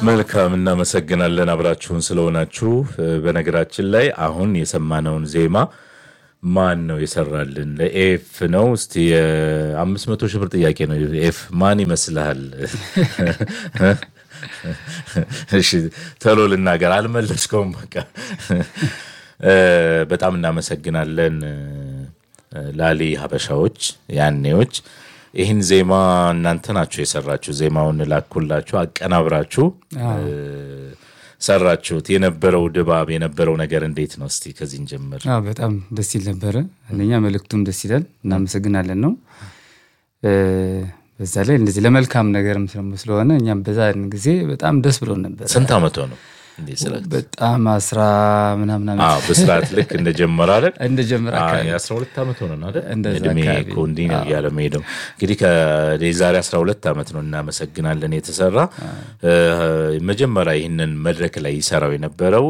መልካም እናመሰግናለን አብራችሁን ስለሆናችሁ። በነገራችን ላይ አሁን የሰማነውን ዜማ ማን ነው የሰራልን? ለኤፍ ነው። እስቲ የአምስት መቶ ሺህ ብር ጥያቄ ነው። ኤፍ ማን ይመስልሃል? እሺ ቶሎ ልናገር፣ አልመለስከውም። በቃ በጣም እናመሰግናለን ላሊ ሀበሻዎች ያኔዎች ይህን ዜማ እናንተ ናችሁ የሰራችሁ። ዜማውን ላኩላችሁ፣ አቀናብራችሁ ሰራችሁት። የነበረው ድባብ የነበረው ነገር እንዴት ነው? እስቲ ከዚህ እንጀምር። አዎ በጣም ደስ ይል ነበረ። አንደኛ መልእክቱም ደስ ይላል፣ እናመሰግናለን ነው። በዛ ላይ እንደዚህ ለመልካም ነገርም ስለሆነ እኛም በዛ ጊዜ በጣም ደስ ብሎን ነበር። ስንት ዓመቶ ነው? እንዴት ስለ በጣም አስራ ምናምን ዓመት አዎ በስርዓት ልክ እንደጀመረ አይደል? እንደጀመረ አካባቢ የአስራ ሁለት ዓመት ሆነን አይደል? እንደዛ እድሜ አካባቢ። እኮ እንዲህ ነው እያለ መሄደው እንግዲህ የዛሬ አስራ ሁለት ዓመት ነው። እናመሰግናለን የተሰራ መጀመሪያ ይህንን መድረክ ላይ ይሰራው የነበረው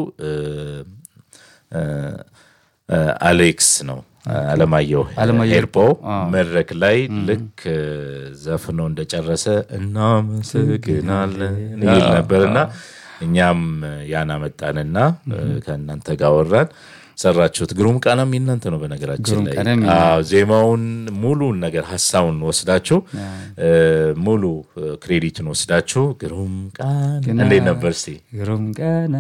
አሌክስ ነው አለማየሁ አለማየሁ ሄርጶ መድረክ ላይ ልክ ዘፍኖ እንደጨረሰ እናመሰግናለን ይል ነበርና እኛም ያን አመጣንና ከእናንተ ጋር ወራን ሰራችሁት። ግሩም ቃናም የእናንተ ነው በነገራችን ግሩም ላይ ቃናም አዎ፣ ዜማውን ሙሉን ነገር ሀሳቡን ወስዳችሁ ሙሉ ክሬዲትን ወስዳችሁ ግሩም ቃና እንዴት ነበር እስቲ? ግሩም ቀና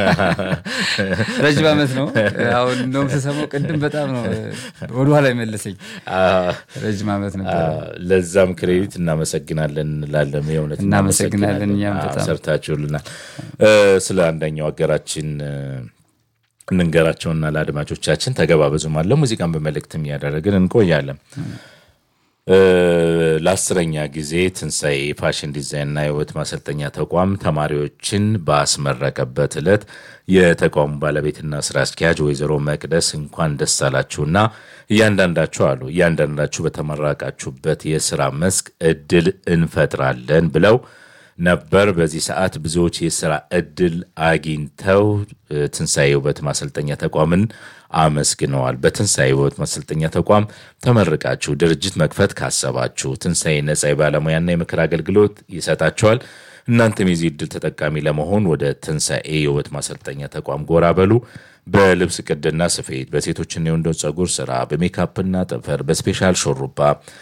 ረጅም ዓመት ነው። አሁን እንደውም ስሰማው ቅድም በጣም ነው ወደኋላ የመለሰኝ። ረጅም ዓመት ነበር። ለዛም ክሬዲት እናመሰግናለን እንላለን። የእውነት እናመሰግናለን እኛም አዎ፣ በጣም። ሰርታችሁልናል። ስለ አንደኛው ሀገራችን እንንገራቸውና ለአድማጮቻችን ተገባበዙም አለ ሙዚቃን በመልእክትም እያደረግን እንቆያለን። ለአስረኛ ጊዜ ትንሣኤ የፋሽን ዲዛይንና የውበት ማሰልጠኛ ተቋም ተማሪዎችን ባስመረቀበት ዕለት የተቋሙ ባለቤትና ስራ አስኪያጅ ወይዘሮ መቅደስ እንኳን ደስ አላችሁና እያንዳንዳችሁ አሉ እያንዳንዳችሁ በተመረቃችሁበት የስራ መስክ እድል እንፈጥራለን ብለው ነበር። በዚህ ሰዓት ብዙዎች የስራ እድል አግኝተው ትንሣኤ ውበት ማሰልጠኛ ተቋምን አመስግነዋል። በትንሣኤ ውበት ማሰልጠኛ ተቋም ተመርቃችሁ ድርጅት መክፈት ካሰባችሁ ትንሣኤ ነጻ የባለሙያና የምክር አገልግሎት ይሰጣችኋል። እናንተም የዚህ እድል ተጠቃሚ ለመሆን ወደ ትንሣኤ የውበት ማሰልጠኛ ተቋም ጎራ በሉ። በልብስ ቅድና ስፌት፣ በሴቶችና የወንዶች ጸጉር ስራ፣ በሜካፕና ጥፍር፣ በስፔሻል ሾሩባ